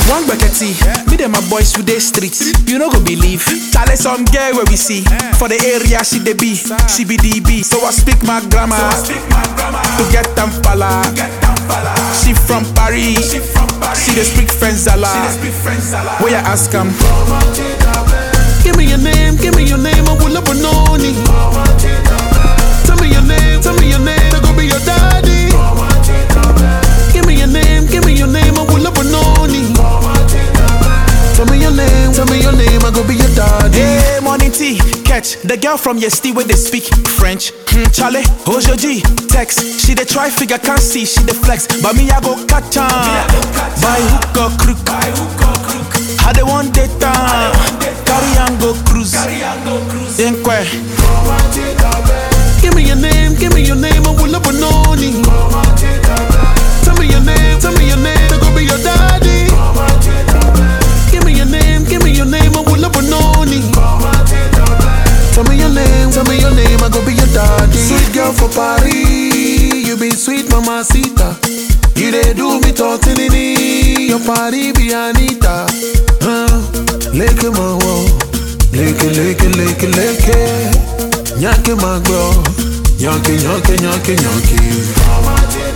One buckety, me and my boys with the streets. You know go believe. Chale some girl where we see. For the area she dey be, she be DB. So I speak my grammar to get them falla. She from Paris, she dey speak French zala. Where you ask 'em? Give me your name, give me your name, I will up on it. Tell me your name, tell me your name, I go be your daddy. Give me your name, give me your name, I will up on it. Tell me your name, tell me your name, I go be your daddy. Hey, morning tea, catch the girl from your city where they speak French. Hmm, Charlie, who's your G? Text, she dey try figure, can't see, she dey flex, but me I go catch her. By hook or crook, how they want data, carry and go cruise. Inquire, Give me your name, give me your name, I will up on it. Tell me your name, tell me your name, I go be your daddy. Give me your name, give me your name, I will up on it. Tell me your name, tell me your name, I go be your daddy. Sweet girl for Paris, you be sweet mamacita. You dey do me tortellini, your party be Anita. Huh? Leke my wall, leke leke leke leke. Nyanke my girl, nyanke nyanke nyanke nyanke.